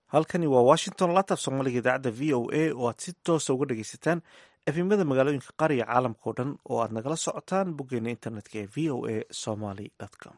halkani waa washington latab soomaaliga idaacadda v o a oo aad si toosa uga dhagaysataan efimada magaalooyinka qaariga caalamka o dhan oo aad nagala socotaan boggeena internetka ee v o a somaly com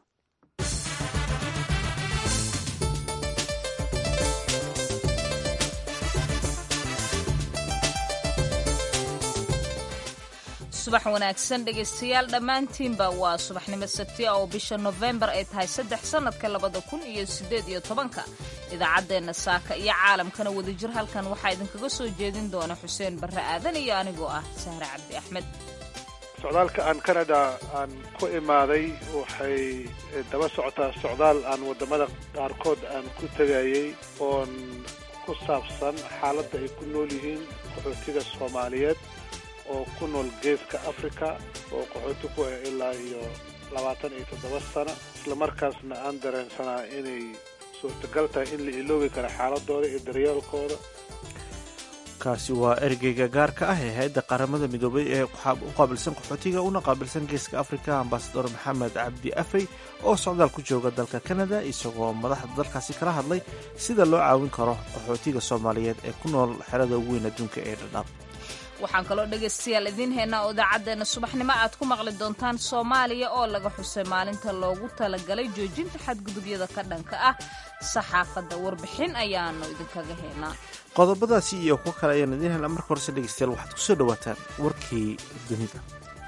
subax wanaagsan dhegaystayaal dhammaantiinba waa subaxnimo sabtiya oo bisha nofembar ay tahay saddex sannadka labada kun iyo siddeed iyo tobanka idaacaddeenna saaka iyo caalamkana wadajir halkan waxaa idinkaga soo jeedin doona xuseen barre aadan iyo anigoo ah sahre cabdi axmed socdaalka aan canada aan ku imaaday waxay daba socotaa socdaal aan waddamada qaarkood aan ku tegayay oon ku saabsan xaaladda ay ku nool yihiin qaxootiga soomaaliyeed oo ku nool geeska africa oo qaxooti ku ah ilaa iyo labaatan iyo toddoba sano islamarkaasna aan dareensanaa inay suurtagal tahay in la iloobi kara xaaladooda iyo daryeelkooda kaasi waa ergeyga gaarka ah ee hay-adda qaramada midoobay ee u qaabilsan qaxootiga una qaabilsan geeska africa ambasador maxamed cabdi afey oo socdaal ku jooga dalka canada isagoo madaxda dalkaasi kala hadlay sida loo caawin karo qaxootiga soomaaliyeed ee ku nool xerada ugu weyn adduunka ee dhadhaab waxaan kaloo dhegaystayaal idiin haynaa oo idaacaddeenna subaxnimo aad ku maqli doontaan soomaaliya oo laga xusay maalinta loogu talagalay joojinta xadgudubyada ka dhanka ah saxaafadda warbixin ayaanu idinkaga haynaa qodobadaasi iyo kuwo kale ayaan idiin haynaa marka horese dhegaystayaal waxaad ku soo dhowaataan warkii dunida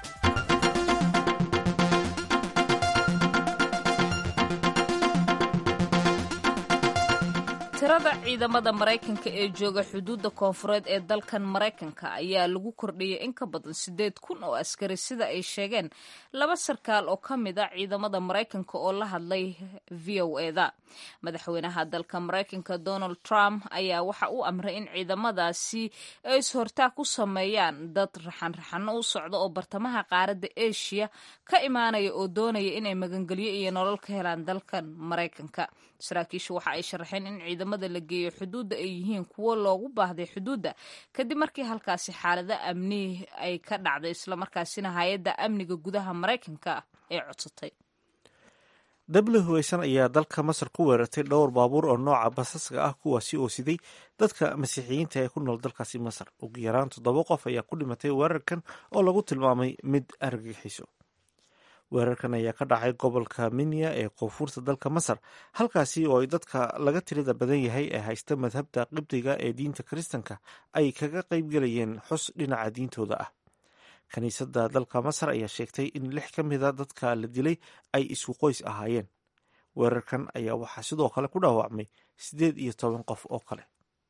tirada ciidamada maraykanka ee jooga xuduudda koonfureed ee dalkan maraykanka ayaa lagu kordhiyay in ka badan siddeed kun oo askari sida ay sheegeen laba sarkaal oo ka mid a ciidamada maraykanka oo la hadlay v o eda madaxweynaha dalka maraykanka donald trump ayaa waxa uu amray in ciidamadaasi ay is-hortaag ku sameeyaan dad raxan-raxano u socda oo bartamaha qaaradda eshiya ka imaanaya oo doonaya inay magangelyo iyo nolol ka helaan dalkan maraykanka saraakiishu waxa ay sharaxeen in ciidamada la geeyo xuduudda ay yihiin kuwo loogu baahday xuduudda kadib markii halkaasi xaalado amni ay ka dhacday islamarkaasina hay-adda amniga gudaha maraykanka ay codsatay dabli huweysan ayaa dalka masar ku weerartay dhowr baabuur oo nooca basaska ah kuwaasi oo siday dadka masiixiyiinta ee ku nool dalkaasi masar ugu yaraan toddoba qof ayaa ku dhimatay weerarkan oo lagu tilmaamay mid argagixiso weerarkan ayaa ka dhacay gobolka minya ee koonfurta dalka masar halkaasi oo ay dadka laga tirada badan yahay ee haysta madhabta qibdiga ee diinta kiristanka ay kaga qaybgelayeen xus dhinaca diintooda ah kiniisadda dalka masar ayaa sheegtay in lix ka mida dadka la dilay ay isku qoys ahaayeen weerarkan ayaa waxaa sidoo kale ku dhaawacmay siddeed iyo toban qof oo kale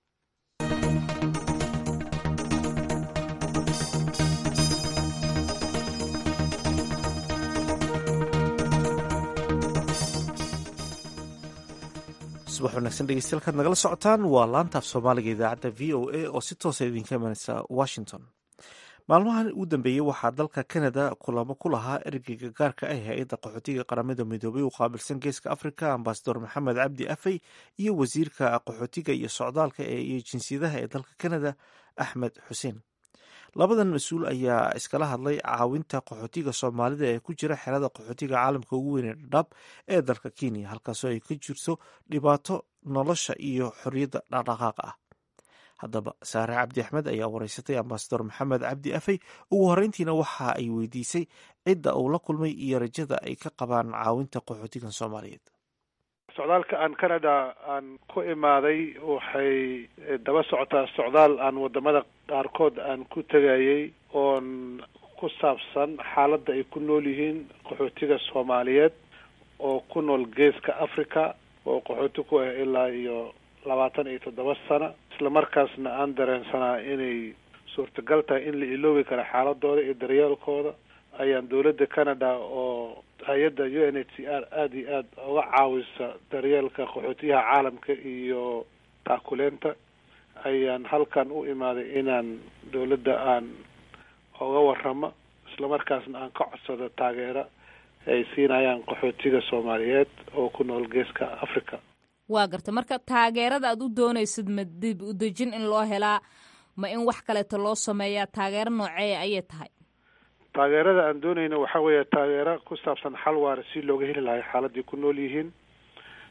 subax wanaagsan dhegeystayaal nagala socotaan waa laantaaf soomaaliga idaacadda v o a oo si toosa idinka imanaysa washington maalmahan ugu dambeeyey waxaa dalka canada kulamo ku lahaa ergeyga gaarka ah hay-adda qaxootiga qaramada midoobay u qaabilsan geeska africa ambasador maxamed cabdi afey iyo wasiirka qaxootiga iyo socdaalka iyo jinsiyadaha ee dalka canada axmed xuseen labadan mas-uul ayaa iskala hadlay caawinta qaxootiga soomaalida ee ku jira xerada qaxootiga caalamka ugu weyn ee dhadhaab ee dalka kenya halkaasoo ay ka jirto dhibaato nolosha iyo xorriyadda dhaqdhaqaaqa ah haddaba saare cabdi axmed ayaa wareysatay ambasador maxamed cabdi afey ugu horreyntiina waxa ay weydiisay cidda uu la kulmay iyo rajada ay ka qabaan caawinta qaxootigan soomaaliyeed socdaalka aan canada aan ku imaaday waxay daba socotaa socdaal aan waddamada qaarkood aan ku tegayay oon ku saabsan xaaladda ay ku nool yihiin qaxootiga soomaaliyeed oo ku nool geeska africa oo qaxooti ku ah ilaa iyo labaatan iyo toddoba sano islamarkaasna aan dareensanaa inay suurtagal tahay in la iloobi kara xaaladooda iyo daryeelkooda ayaan dowladda canada oo hay-adda u n h c r aada iyo aada uga caawisa daryeelka qaxootiyaha caalamka iyo taakuleenta ayaan halkan u imaaday inaan dowladda aan oga waramo islamarkaasna aan ka codsado taageero ay siinayaan qaxootiga soomaaliyeed oo ku nool geeska africa waa garta marka taageerada aad u doonaysid ma dib u dejin in loo helaa ma in wax kaleeto loo sameeyaa taageero nooceeya ayay tahay taageerada aan doonayna waxaa weeye taageero ku saabsan xal waara si looga heli lahay xaaladii ku nool yihiin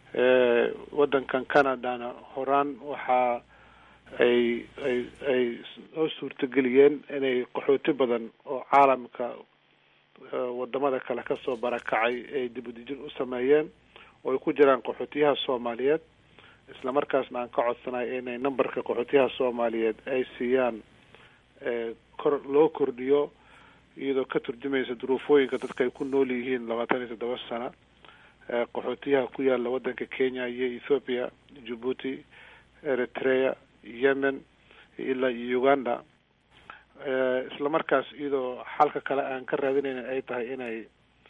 waddankan canadana horaan waxaa ay ay ay soo suurtageliyeen inay qaxooti badan oo caalamka wadamada kale kasoo barakacay ay dibudejin u sameeyeen oo ay ku jiraan qaxootiyaha soomaaliyeed isla markaasna aan ka codsanay inay numberka qaxootiyaha soomaaliyeed ay siiyaan kor loo kordhiyo iyadoo ka turjumaysa duruufooyinka dadka ay ku nool yihiin labaatan iyo toddoba sana qaxootiyaha ku yaala waddanka kenya iyo ethoopia djibuuti eritrea yemen ilaa iyo uganda isla markaas iyadoo xalka kale aan ka raadinayna ay tahay inay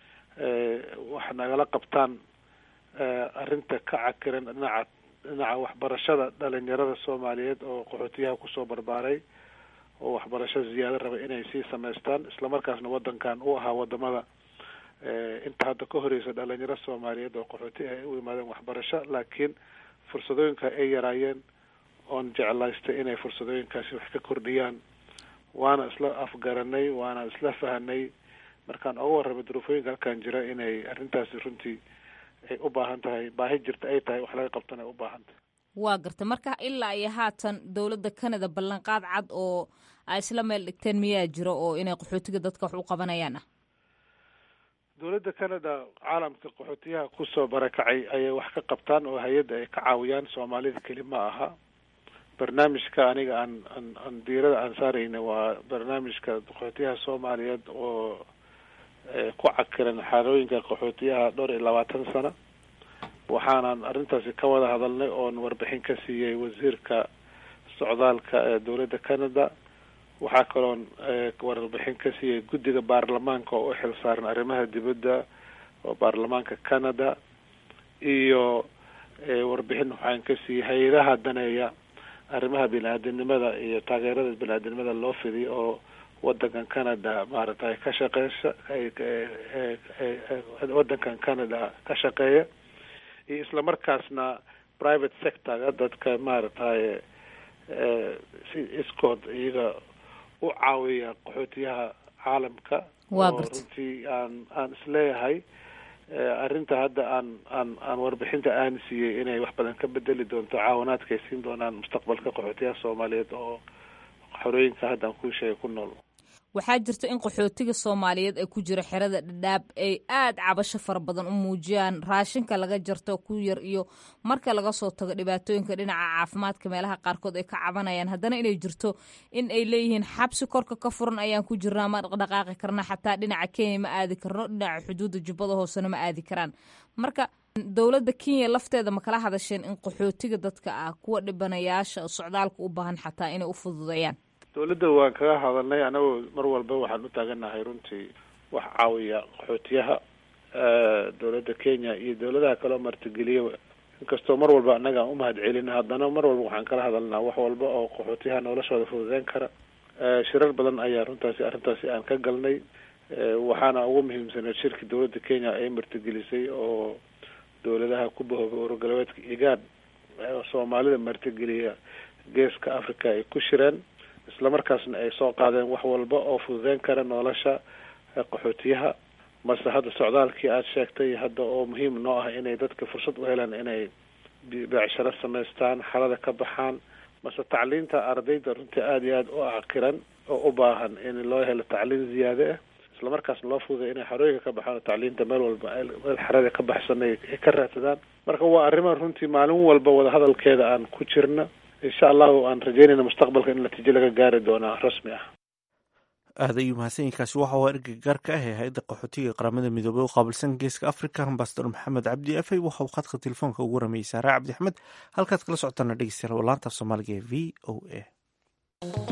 wax nagala qabtaan arrinta ka cakiran dhinaca dhinaca waxbarashada dhalinyarada soomaaliyeed oo qaxootiyaha kusoo barbaaray oo waxbarasho ziyaado raba inay sii samaystaan isla markaasna waddankan u ahaa wadamada inta hadda ka horeysa dhalinyaro soomaaliyeed oo qaxooti ay u yimaadeen waxbarasho laakiin fursadooyinka ay yaraayeen oon jeclaystay inay fursadooyinkaasi wax ka kordhiyaan waana isla afgaranay waana isla fahanay markaan uga warramay duruufooyinka halkan jira inay arrintaasi runtii ay u baahan tahay baahi jirta ay tahay wax laga qabtana ay u baahan tahay waa garta marka ilaa iyo haatan dowladda canada ballanqaad cad oo ay isla meel dhigteen miyaa jiro oo inay qaxootiga dadka wax u qabanayaan ah dowladda canada caalamka qaxootiyaha kusoo barakacay ayay wax ka qabtaan oo hay-adda ay ka caawiyaan soomaalida keli ma aha barnaamijka aniga aan aan aan diirada aan saarayna waa barnaamijka qaxootiyaha soomaaliyeed oo ku cakiran xaalooyinka qaxootiyaha dhowr iyo labaatan sano waxaanan arrintaasi ka wada hadalnay oon warbixin ka siiyey wasiirka socdaalka ee dowladda canada waxaa kaloon warbixin ka siiyey guddiga baarlamaanka oo u xil saaran arrimaha dibadda oo baarlamaanka canada iyo warbixin waxaan ka siiyey hay-adaha daneeya arrimaha bini-aadamnimada iyo taageerada bini-aadamnimada loo fidiy oo wadankan canada maaragtay ka shaqeysa wadankan canada ka shaqeeya iyo isla markaasna private sectorga dadka maaragtay si iskood iyaga u caawiya qaxootiyaha caalamka oo runtii aan aan isleeyahay arrinta hadda aan aan aan warbixinta aan siiyey inay wax badan ka bedeli doonto caawinaadka ay siin doonaan mustaqbalka qaxootiyaha soomaaliyeed oo xorooyinka hadda aan kuu sheegay ku nool waxaa jirta in qaxootiga soomaaliyeed ee ku jira xerada dhadhaab ay aada cabasho fara badan u muujiyaan raashinka laga jarto ku yar iyo marka laga soo tago dhibaatooyinka dhinaca caafimaadka meelaha qaarkood ay ka cabanayaan haddana inay jirto in ay leeyihiin xabsi korka ka furan ayaan ku jirnaa ma dhaqdhaqaaqi karna xataa dhinaca kenya ma aadi karno dhinaca xuduudda jubbada hoosena ma aadi karaan marka dowladda kenya lafteeda ma kala hadasheen in qaxootiga dadka ah kuwa dhibanayaasha socdaalka u baahan xataa inay u fududeeyaan dowladda waan kaga hadalnay anagoo mar walba waxaan u taaganahay runtii wax caawiya qaxootiyaha dowladda kenya iyo dowladaha kaloo martigeliya inkastoo mar walba annaga aan umahad celina haddana mar walba waxaan kala hadalnaa wax walba oo qaxootiyaha noloshooda fududeyn kara shirar badan ayaa runtaasi arrintaasi aan ka galnay waxaana ugu muhiimsaneed shirki dowladda kenya ay martigelisay oo dowladaha ku bahoobay ururgalbeedka igaad soomaalida martigeliya geeska africa ay ku shireen isla markaasna ay soo qaadeen wax walba oo fududeyn kara nolosha qaxootiyaha mase hadda socdaalkii aada sheegtay hadda oo muhiim noo ah inay dadka fursad u helaan inay beecsharo samaystaan xalada ka baxaan mase tacliinta ardayda runtii aada iyo aada u cakiran oo u baahan in loo helo tacliin ziyaade ah isla markaasna loo fududay inay xarooyinka ka baxaan oo tacliinta meel walba meel xarada ka baxsan ay ka raadsadaan marka waa arrima runtii maalin walba wadahadalkeeda aan ku jirna insha allahu aan rajeynayna mustaqbalka in natiijo laga gaari doonaa rasmi ah aad ayuu mahadsanyiinkaasi waxa uu ergeyga gaarka ah ee hay-adda qaxootiga qaramada midoobey u qaabilsan geeska africa ambasador maxamed cabdi afey waxa uu khadka telefoonka ugu rameeyey saare cabdi axmed halkaad kala socotaana dhegeystayaal waa laanta af soomaaliga ee v o a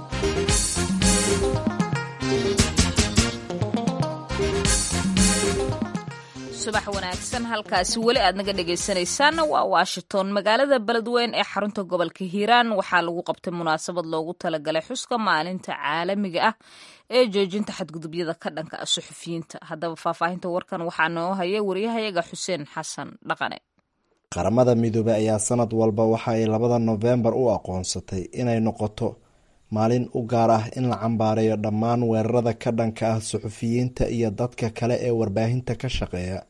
subax wanaagsan halkaasi weli aad naga dhegaysanaysaanna waa washington magaalada beledweyn ee xarunta gobolka hiiraan waxaa lagu qabtay munaasabad loogu talagalay xuska maalinta caalamiga ah ee joojinta xadgudubyada ka dhanka ah suxufiyiinta haddaba faahfaahinta warkan waxaa noo haya wariyahayaga xuseen xasan dhaqane qaramada midoobey ayaa sanad walba waxa ay labada nofembar u aqoonsatay inay noqoto maalin u gaar ah in la cambaareeyo dhammaan weerarada ka dhanka ah suxufiyiinta iyo dadka kale ee warbaahinta ka shaqeeya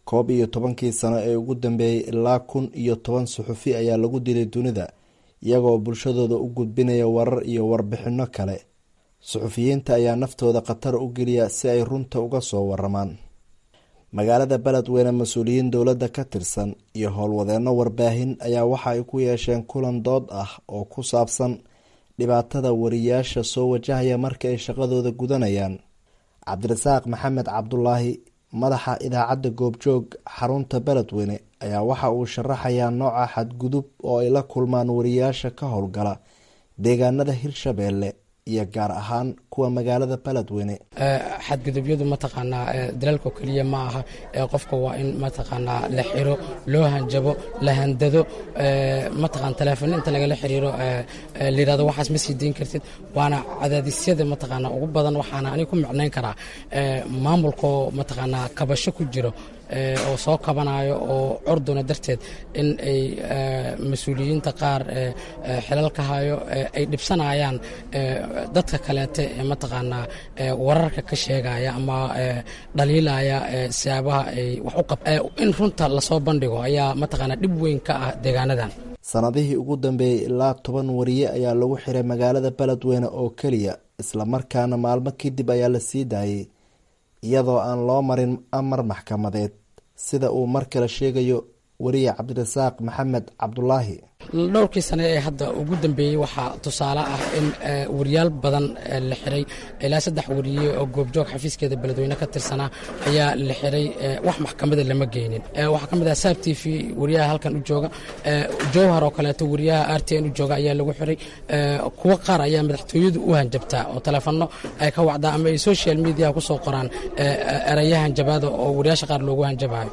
koob iyo tobankii sano ee ugu dambeeyey ilaa kun iyo toban suxufi ayaa lagu dilay dunida iyagoo bulshadooda u gudbinaya warar iyo warbixinno kale suxufiyiinta ayaa naftooda khatar u geliya si ay runta uga soo waramaan magaalada beledweyne mas-uuliyiin dowladda ka tirsan iyo howlwadeenno warbaahin ayaa waxa ay ku yeesheen kulan dood ah oo ku saabsan dhibaatada wariyaasha soo wajahaya marka ay shaqadooda gudanayaan cabdirasaaq maxamed cabdulaahi madaxa idaacadda goobjoog xarunta beledweyne ayaa waxa uu sharaxayaa nooca xadgudub oo ay la kulmaan wariyaasha ka howlgala deegaanada hirshabeelle iyo gaar ahaan kuwa magaalada beledweyne xadgudubyadu mataqaanaa dalaalko keliya ma aha qofka waa in mataqaanaa la xiro loo hanjabo la handado mataqaan teleefon inta lagala xiriiro layirahdo waxaas ma sii dayn kartid waana cadaadisyada mataqaanaa ugu badan waxaana aniga ku micnayn karaa maamulkoo mataqaanaa kabasho ku jiro oo soo kabanayo oo corduna darteed in ay mas-uuliyiinta qaar xilalka hayo ay dhibsanayaan dadka kaleete ee mataqaanaa wararka ka sheegaya ama dhaliilaya siyaabaha ay wax u qab in runta lasoo bandhigo ayaa mataqaanaa dhib weyn ka ah deegaanadan sanadihii ugu dambeeyey ilaa toban wariye ayaa lagu xiray magaalada beledweyne oo keliya islamarkaana maalmo kadib ayaa la sii daayey iyadoo aan loo marin amar maxkamadeed sida uu mar kale sheegayo wariye cabdirasaaq maxamed cabdulaahi dhowrkii sane ee hadda ugu dambeeyey waxaa tusaale ah in wariyaal badan la xiray ilaa saddex wariye oo goobjoog xafiiskeeda beledweyne ka tirsanaa ayaa la xiray wax maxkamada lama geynin waxaa ka mid ah saab t v wariyaha halkan u jooga jowhar oo kaleeto wariyaha r t n u jooga ayaa lagu xiray kuwo qaar ayaa madaxtooyadu u hanjabtaa oo teleefono ay ka wacdaa ama ay social media kusoo qoraan erayo hanjabaada oo wariyaasha qaar loogu hanjabayo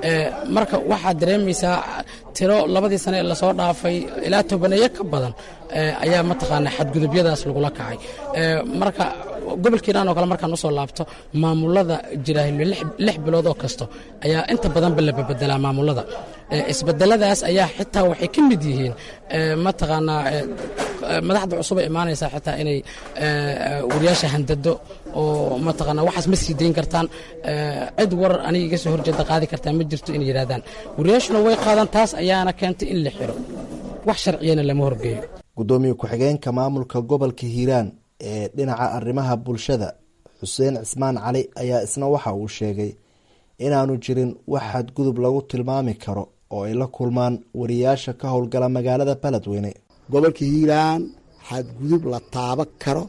marka waxaad dareemaysaa tiro labadii sane ee lasoo dhaafay ilaa tobaneeyo ka badan ayaa mataqaanaa xadgudubyadaas lagula kacay marka gobolkiiran oo kale markaan usoo laabto maamulada jiraahilo lix bilood oo kasto ayaa inta badanba la bebedelaa maamulada isbedeladaas ayaa xitaa waxay ka mid yihiin mataqaanaa madaxda cusub ay imaanaysaa xitaa inay wariyaasha handado oo mataqaanaa waxaas ma sii dayn kartaan cid war aniga iga soo horjeeda qaadi kartaa ma jirto inay yidhahdaan wariyaashuna way qaadaan taas ayaana keentay in la xiro wax sharciyana lama horgeeyo guddoomiye ku-xigeenka maamulka gobolka hiiraan ee dhinaca arrimaha bulshada xuseen cismaan cali ayaa isna waxa uu sheegay inaanu jirin wax xadgudub lagu tilmaami karo oo ay la kulmaan wariyaasha ka howlgala magaalada beledweyne gobolka hiiraan xadgudub la taaba karo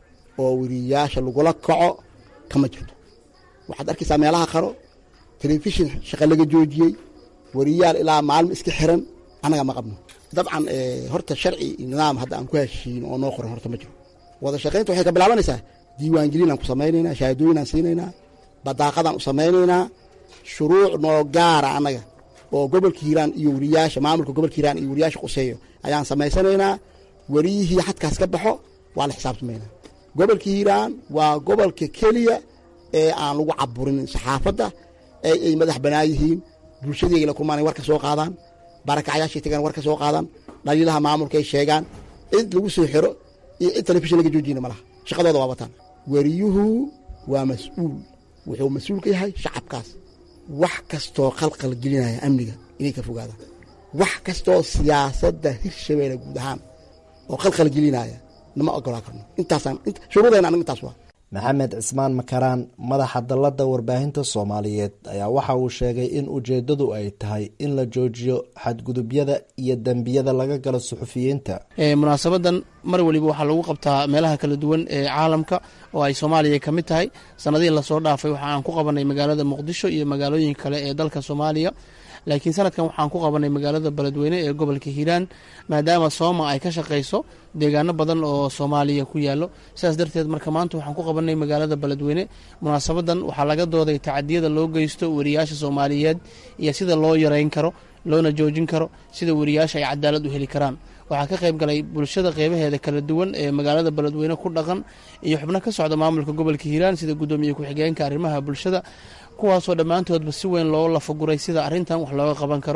oo wariyaasha lagula kaco kama jirto waxaad arkaysaa meelaha qaro telefishin shaqa laga joojiyey wariyaal ilaa maalmo iska xiran annaga ma qabno dabcan horta sharci nidaam hadda aan ku heshiin oo noo qoran horta ma jiro wada shaqaynta waxay ka bilaabanaysaa diiwaangelinaan ku samaynaynaa shahaadooyinaan siinaynaa badaaqadaan u samaynaynaa shuruuc noo gaara annaga oo gobolka hiiraan iyo wariyaasha maamulka gobolka hiiraan iyo wariyaasha quseeyo ayaan samaysanaynaa wariyihii xadkaas ka baxo waa la xisaabtamaynaa gobolka hiiraan waa gobolka keliya ee aan lagu caburin saxaafadda ee ay madax banaa yihiin bulshadeyga la kulmaan war ka soo qaadaan barakacyaashay tagaan war ka soo qaadaan dhaliilaha maamulka ay sheegaan cid lagu soo xiro iyo cid telefishin laga joojiyna ma laha shaqadooda waa wataan wariyuhu waa mas-uul wuxuu mas-uul ka yahay shacabkaas wax kastoo qalqal gelinaya amniga inay ka fogaadaan wax kastoo siyaasadda hirshabeelle guud ahaan oo qalqal gelinaya nama ogolaa karno intaasaan shuruudayna aniga intaas waa maxamed cismaan makaraan madaxa dalladda warbaahinta soomaaliyeed ayaa waxa uu sheegay in ujeeddadu ay tahay in la joojiyo xadgudubyada iyo dembiyada laga galo suxufiyiinta munaasabadan mar weliba waxaa lagu qabtaa meelaha kala duwan ee caalamka oo ay soomaaliya ka mid tahay sanadihii lasoo dhaafay waxa aan ku qabanay magaalada muqdisho iyo magaalooyin kale ee dalka soomaaliya laakiin sanadkan waxaan ku qabanay magaalada beledweyne ee gobolka hiiraan maadaama sooma ay ka shaqayso deegaano badan oo soomaaliya ku yaalo sidaas darteed marka maanta waxaan ku qabanay magaalada beledweyne munaasabadan waxaa laga dooday tacadiyada loo geysto wariyaasha soomaaliyeed iyo sida loo yareyn karo loona joojin karo sida wariyaasha ay cadaalad u heli karaan waxaa ka qayb galay bulshada qeybaheeda kala duwan ee magaalada beledweyne ku dhaqan iyo xubno ka socda maamulka gobolka hiiraan sida guddoomiye ku-xigeenka arrimaha bulshada kuwaasoo dhammaantoodba si weyn loo lafaguray sida arrintan wax looga qaban karo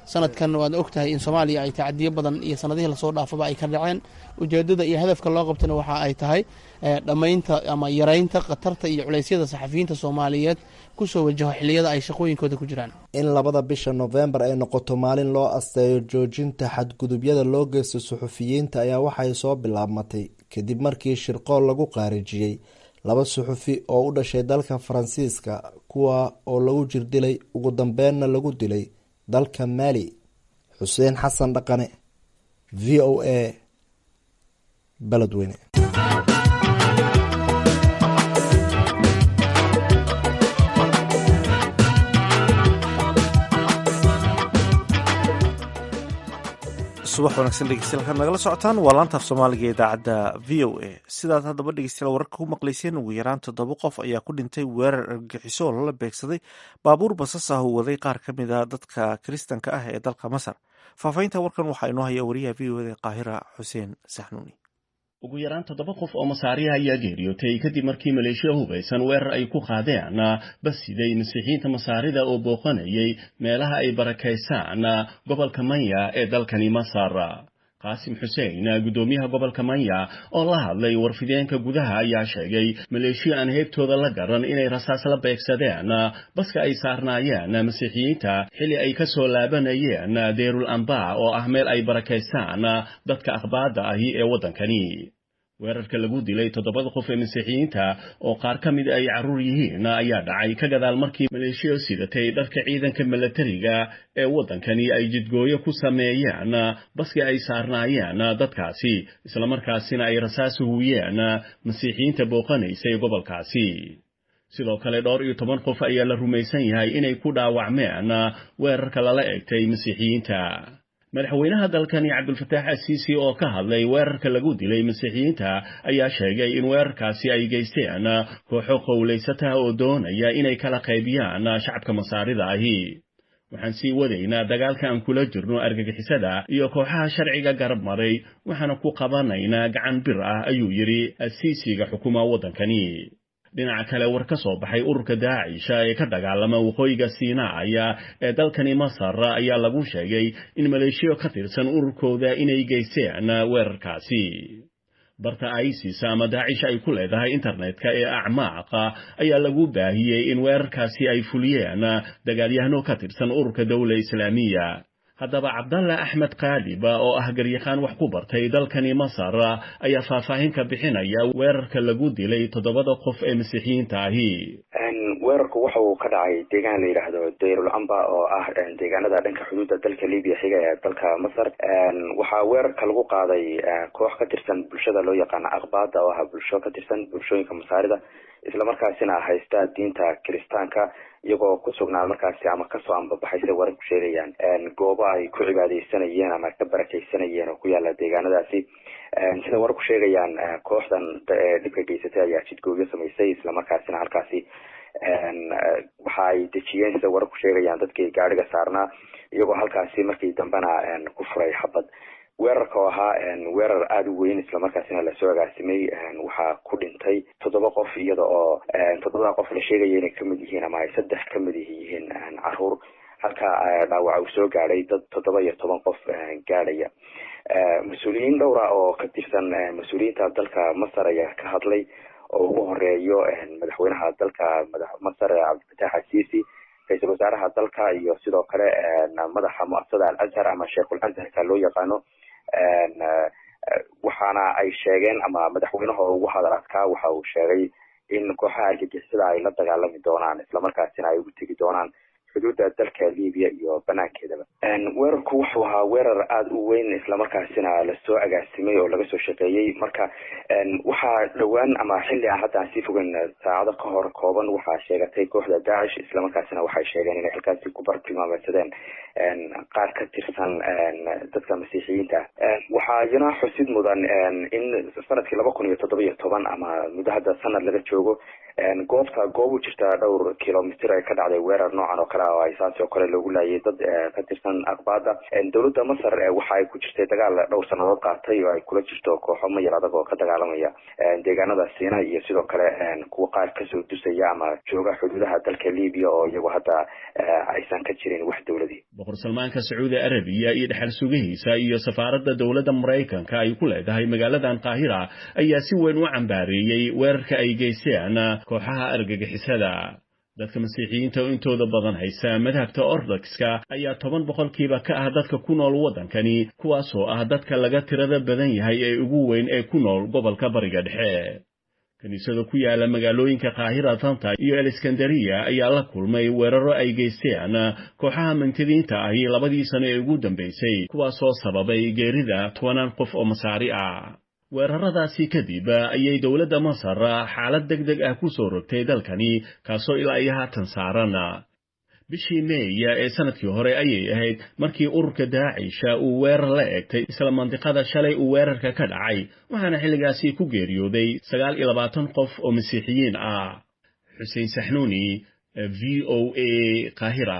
sanadkan waad og tahay in soomaaliya ay tacadiyo badan iyo sanadihii lasoo dhaafaba ay ka dhaceen ujeedada iyo hadafka loo qabtana waxa ay tahay dhammaynta ama yaraynta khatarta iyo culeysyada saxafiyiinta soomaaliyeed kusoo wajaho xiliyada ay shaqooyinkooda ku jiraan in labada bisha nofembar ay noqoto maalin loo asteeyo joojinta xadgudubyada loo geysto suxufiyiinta ayaa waxay soo bilaabmatay kadib markii shirqool lagu qaarijiyey laba suxufi oo u dhashay dalka faransiiska kuwa oo lagu jirdilay ugu dambeenna lagu dilay dalka maali xuseen xasan dhaqane v o a beledweyne subax wanaagsan dhegeystayaal kaad nagala socotaan waa laantaaf soomaaliga ee idaacadda v o a sidaad haddaba dhegeystayaal wararka ku maqlayseen ugu yaraan toddoba qof ayaa ku dhintay weerar argagixiso oo lala beegsaday baabuur basas ah uu waday qaar ka mid a dadka kiristanka ah ee dalka masar faahfaahinta warkan waxaa inoo haya wariyaha v o da qaahira xuseen saxnuuni ugu yaraan toddoba qof oo masaariha ayaa geeriyootay kadib markii maleeshiya hubaysan weerar ay ku qaadeen bas siday masiixiyiinta masaarida oo booqanayay meelaha ay barakaysaan gobolka manya ee dalkani masar qaasim xuseen guddoomiyaha gobolka manya oo la hadlay warfideenka gudaha ayaa sheegay maleeshiya aan heybtooda la garan inay rasaas la beegsadeen baska ay saarnaayeen masiixiyiinta xilli ay ka soo laabanayeen deerul amba oo ah meel ay barakaystaan dadka akhbaadda ahi ee waddankani weerarka lagu dilay toddobada qof ee masiixiyiinta oo qaar ka mid ay carruur yihiin ayaa dhacay ka gadaal markii maleeshiya sidatay dharka ciidanka milatariga ee waddankani ay jidgooyo ku sameeyeen baskii ay saarnaayeen dadkaasi islamarkaasina ay rasaas huwiyeen masiixiyiinta booqanaysay gobolkaasi sidoo kale dhowr iyo toban qof ayaa la rumaysan yahay inay ku dhaawacmeen weerarka lala egtay masiixiyiinta madaxweynaha dalkani cabdulfataax asiisi oo ka hadlay weerarka lagu dilay masiixiyiinta ayaa sheegay in weerarkaasi ay geysteen kooxo qowlaysataha oo doonaya inay kala qaybiyaan shacabka masaarida ahi waxaan sii wadaynaa dagaalka aan kula jirno argagixisada iyo kooxaha sharciga garab maray waxaana ku qabanaynaa gacan bir ah ayuu yidhi asiisiga xukuma waddankani dhinaca kale war ka soo baxay ururka daacisha ee ka dagaalama waqooyiga siinaaya ee dalkani masar ayaa lagu sheegay in maleeshiyo ka tirsan ururkooda inay geysteen weerarkaasi barta isis ama daacisha ay ku leedahay internetka ee acmaaqa ayaa lagu baahiyey in weerarkaasi ay fuliyeen dagaalyahano ka tirsan ururka dowla islaamiya haddaba cabdalla axmed kaaliba oo ah garyaqaan wax ku bartay dalkani masar ayaa faahfaahin ka bixinaya weerarka lagu dilay toddobada qof ee masiixiyiinta ahi weerarku waxa uu ka dhacay deegaan la yidhaahdo dayrul amba oo ah deegaanada dhanka xuduudda dalka libiya xiga ee dalka masar waxaa weerarka lagu qaaday koox ka tirsan bulshada loo yaqaano akbaada oo ah bulsho ka tirsan bulshooyinka masaarida islamarkaasina haysta diinta kiristaanka iyagoo ku sugnaa markaasi ama kasoo ambabaxay sida warar ku sheegayaan goobo ay ku cibaadeysanayeen ama ka barakeysanayeen oo ku yaala deegaanadaasi sida warar ku sheegayaan kooxdan dhibka geysatay ayaa jidgoogyo samaysay islamarkaasina halkaasi waxa ay dejiyeen sida warar ku sheegayaan dadkii gaariga saarnaa iyagoo halkaasi markii dambena ku furay xabad weerarka oo ahaa weerar aada u weyn islamarkaasina lasoo agaasimay waxaa ku dhintay toddoba qof iyada oo toddobada qof la sheegaya inay kamid yihiin ama ay saddex kamid yihiin caruur halka dhaawaca uu soo gaadhay dad toddoba iyo toban qof gaadhaya mas-uuliyiin dhowra oo ka tirsan mas-uuliyiinta dalka masar ayaa ka hadlay oo ugu horeeyo madaxweynaha dalka masar cabdilfataax asiisi ra-iisul wasaaraha dalka iyo sidoo kale madaxa muasasada al azhar ama sheekhul azharka loo yaqaano waxaana ay sheegeen ama madaxweynaha ugu hadal adkaa waxa uu sheegay in kooxaha argagixisada ay la dagaalami doonaan islamarkaasina ay ugu tegi doonaan xuduudda dalka libiya iyo banaankeedaba weerarku wuxuu ahaa weerar aada u weyn islamarkaasina lasoo agaasimay oo laga soo shaqeeyey marka waxaa dhowaan ama xilli aan hadda aan sii fogeyn saacado ka hor kooban waxaa sheegatay kooxda daacish islamarkaasina waxay sheegeen inay halkaasi ku bartilmaameysadeen qaar ka tirsan dadka masiixiyiinta waxaa iyana xusid mudan in sanadkii laba kun iyo toddoba iyo toban ama muddo hadda sanad laga joogo goobta goob u jirta dhowr kilomitr ay ka dhacday weerar noocan oo kale oo ay saas oo kale loogu laayay dad ka tirsan akbaada dowladda masar waxa ay ku jirtay dagaal dhowr sanadood qaatay oo ay kula jirto kooxo mayar adag oo ka dagaalamaya deegaanada siina iyo sidoo kale kuwa qaar kasoo dusaya ama jooga xuduudaha dalka libiya oo iyagu hadda aysan ka jirin wax dowladii boqor salmaanka sacuudi arabiya iyo dhexal sugihiisa iyo safaaradda dowladda maraykanka ay ku leedahay magaaladan qaahira ayaa si weyn u cambaareeyey weerarka ay geysteen kooxaha argagixisada dadka masiixiyiinta oo intooda badan haysa madhabta ortodokska ayaa toban boqolkiiba ka ah dadka ku nool waddankani kuwaasoo ah dadka laga tirada badan yahay ee ugu weyn ee ku nool gobolka bariga dhexe kiniisada ku yaala magaalooyinka kaahira tanta iyo aleskandariya ayaa la kulmay weeraro ay geysteen kooxaha mantadiinta ahi labadii sano ee ugu dambaysay kuwaasoo sababay geerida tobanaan qof oo masaari ah weeraradaasi kadib ayay dowladda masar xaalad deg deg ah ku soo rogtay dalkani kaasoo ilaa iyo haatan saaran bishii meeya ee sanadkii hore ayay ahayd markii ururka daacisha uu weerar la egtay isla mandiqada shalay uu weerarka ka dhacay waxaana xilligaasi ku geeriyooday sagaal iyo labaatan qof oo masiixiyiin ah xuseen saxnuuni v o a qaahira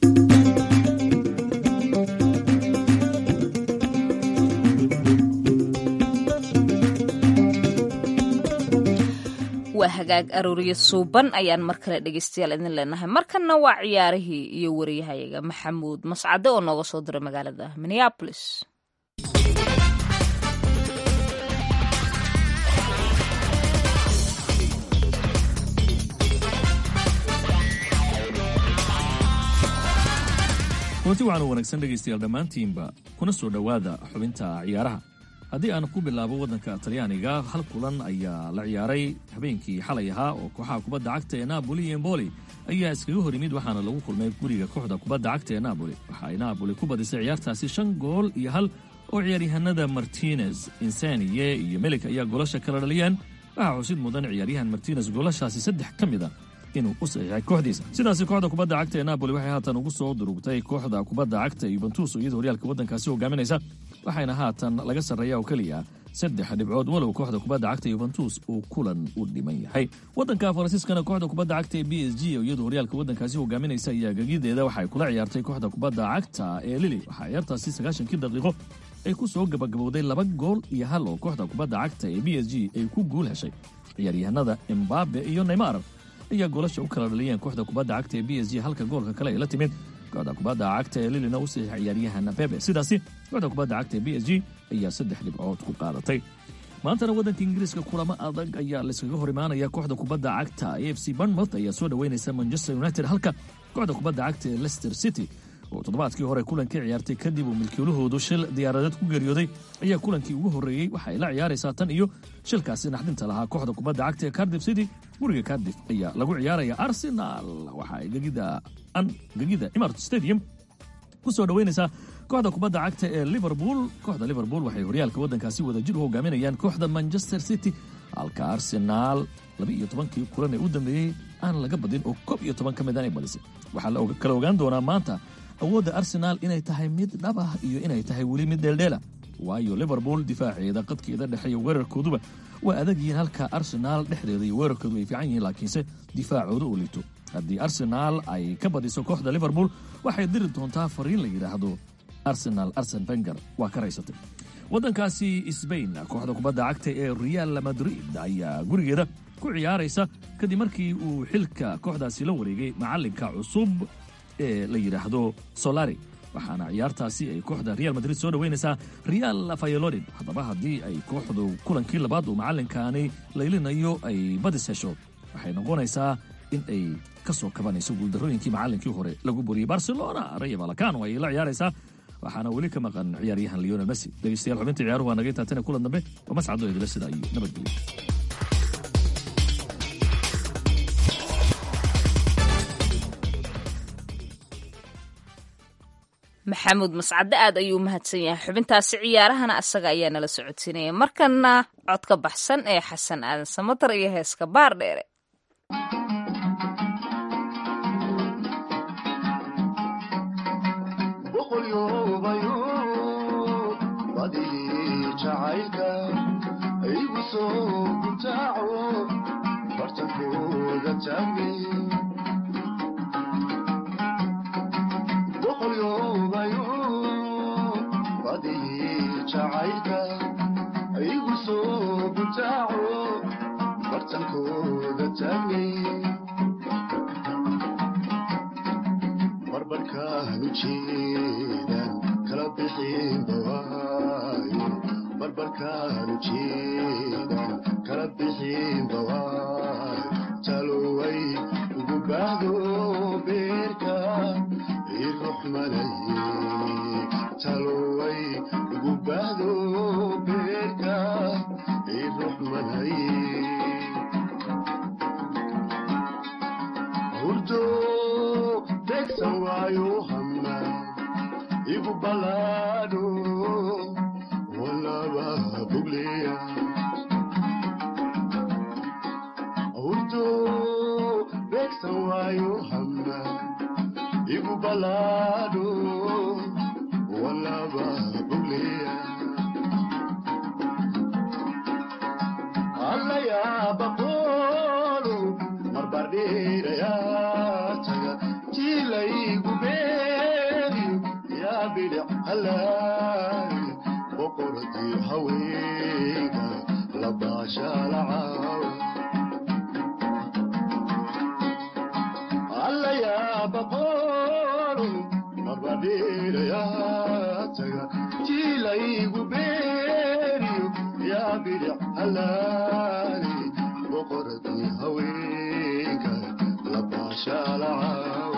waa hagaag arooriyo suuban ayaan mar kale dhegeystayaal idin leenahay markanna waa ciyaarihii iyo wariyahayaga maxamuud mascade oo nooga soo diray magaalada minneabolis runti waxaan u wanaagsan dhegaystayaal dhammaantiinba kuna soo dhowaada xubinta ciyaaraha haddii aan ku bilaabo waddanka talyaaniga hal kulan ayaa la ciyaaray habeenkii xalay ahaa oo kooxaha kubadda cagta ee naaboli iyo emboli ayaa iskaga hor yimid waxaana lagu kulmay guriga kooxda kubadda cagta ee naaboli waxa ay naaboli ku badisay ciyaartaasi shan gool iyo hal oo ciyaaryahanada martinez insaniye iyo melik ayaa goolasha kala dhaliyeen waxaa xusid mudan ciyaaryahan martinez goolashaasi saddex ka mid a inuu u saxiixay kooxdiisa sidaasi kooxda kubadda cagta ee naaboli waxay haatan ugu soo durugtay kooxda kubadda cagta yuventus oo iyada horyaalka waddankaasi hogaaminaysa waxayna haatan laga sarreeya oo keliya saddex dhibcood walow kooxda kubadda cagta yuventus uu kulan u dhiman yahay waddanka faransiiskana kooxda kubadda cagta ee b s g oo iyadu horyaalka waddankaasi hogaaminaysa ayaa gegideeda waxay kula ciyaartay kooxda kubadda cagta ee lili waxaa ciyaartaasi sagaashankii daqiiqo ay ku soo gabagabowday laba gool iyo hal oo kooxda kubadda cagta ee b s g ay ku guul heshay ciyaaryahanada embabe iyo neymar ayaa goolasha u kala dhaliyeen kooxda kubadda cagta ee b s g halka goolka kale ay la timid kooxda kubadda cagta ee lilina u saxiixay ciyaaryahan bebe sidaasi kooxda kubadda cagta ee b s g ayaa saddex dhibcood ku qaadatay maantana waddanka ingiriiska kulamo adag ayaa layskaga hor imaanaya kooxda kubadda cagta a f c barnmouth ayaa soo dhoweynaysa manchester united halka kooxda kubadda cagta ee leicester city oo toddobaadkii hore kulankii ciyaartay kadib uu milkiilahoodu shil diyaaradeed ku geeriyooday ayaa kulankii ugu horreeyey waxa ay la ciyaaraysaa tan iyo shilkaasi naxdinta lahaa kooxda kubadda cagta ee cardif city guriga cardif ayaa lagu ciyaaraya arsenal waxa ay gegida imart stadium ku soo dhoweynaysaa kooxda kubadda cagta ee liverpool kooxda liverpool waxay horyaalka waddankaasi wada jir u hogaaminayaan kooxda manchester city halka arsenaal laba iyo tobankii kulan ee u dambeeyey aan laga badin oo koob iyo toban ka mid aan ay badisay waxaa la kala ogaan doonaa maanta awoodda arsenaal inay tahay mid dhab ah iyo inay tahay weli mid dheeldheela waayo liverpool difaaceeda qadkeeda dhexe iyo weerarkooduba waa adag yihiin halka arsenaal dhexdeeda iyo weerarkoodu ay fiican yihiin laakiinse difaacooda uu liito haddii arsenaal ay ka badiso kooxda liverpool waxay diri doontaa fariin la yidhaahdo arsenal arsen benger waa ka raysatay waddankaasi sbain kooxda kubadda cagta ee real madrid ayaa gurigeeda ku ciyaaraysa kadib markii uu xilka kooxdaasi la wareegay macallinka cusub ee la yidhaahdo solari waxaana ciyaartaasi ay kooxda real madrid soo dhoweynaysaa real fayolodin haddaba haddii ay kooxdu kulankii labaad uu macallinkaani laylinayo ay badis hesho waxay noqonaysaa in ay ka soo kabanayso guuldarrooyinkii macallinkii hore lagu boriyey barcelona rayo valacano ayay la ciyaaraysaa waxaana weli ka maqan ciyaaryahan leonel messi dhegeystayaal xubinta ciyaaruhu waa naga taatane kulan dambe waa mascado idila sida iyo nabadgelyo maxamuud mascade aad ayuu u mahadsan yahay xubintaasi ciyaarahana asaga ayaa nala socodsiinaya markana codka baxsan ee xasan aadan samatar iyo heeska baar dheere barbarkaaga barbarkaanu jeedan kala bixinba waayo barbarkaanu jeedan kala bixinba waayo taloway ugu baahdo beerka i ruxmanaye taloway ugu baahdo beerka i ruxmanaye hurdo degsan waayo hama igu balaadho walaba bugleya hurdo degsan waayo hama igu balaadho walaba bugleya allayaabaqoolu marbardheerayaa taga jiilaygu beeriyo yaa bidhic halaay boqoradii haweenka labaashaalacaawa allayaabaqoolu marbardheerayaa taga jiilaygu beeriyo yaa bidhic halaay boqoradii haweenka labaashaalacaawa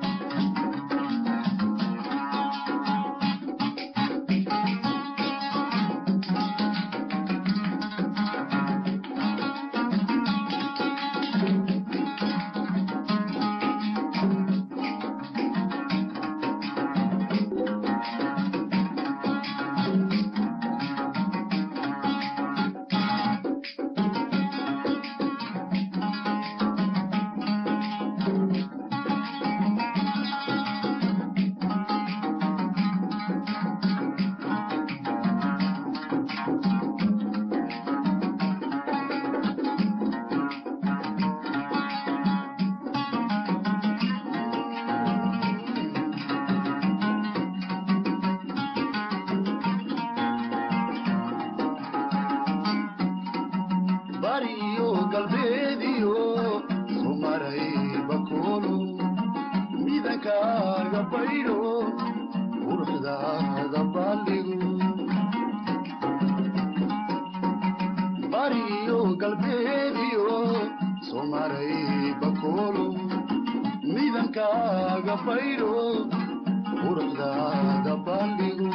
bariyo galbeediyo sumaray bakoolo midankaaga baydho quruxdaada baaldhigo bariyo galbeediyo sumaray bakoolo midankaaga baydho quruxdaada baaldhigo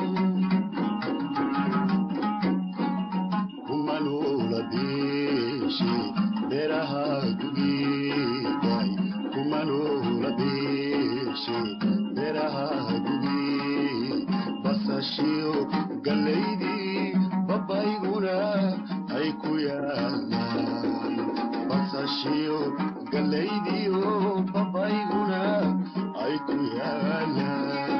kumanula beeshe beeraha gugeeday kumanula beeshe beeraha gugee basashiyo gallaydii babayguna ay ku yaalaan basashiyo gallaydiyo babayguna ay ku yaalaan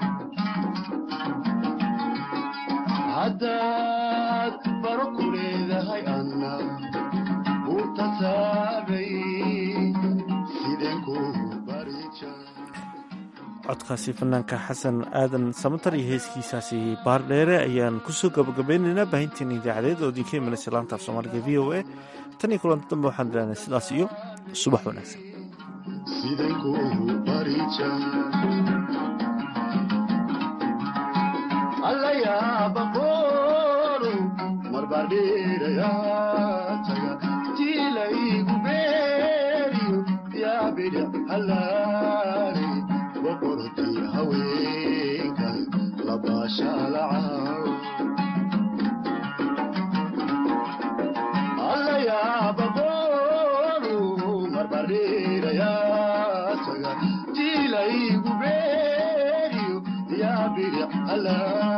haddaad baro ku leedahay anna uu tasaabay sideen ku barija codkaasi fanaanka xasan aadan samatar iyo heeskiisaasi baardheere ayaan kusoo gabagabeynaynaa baahinteena idaacadeed oo idinka imanaysa laanta af soomaaliga v o a tan iyo kulanta dambe waxaan idhahnay sidaas iyo subax wanaagsan sideen ku barija allayaabaqoolu marbardheerayaa taga jiilaygu beeriyo yaa bidhic halaale boqortii haweenka labaashaalacaaw allayaabaqoolu marbardheerayaa taga jiilaygu beeriyo yaa bidhic halaale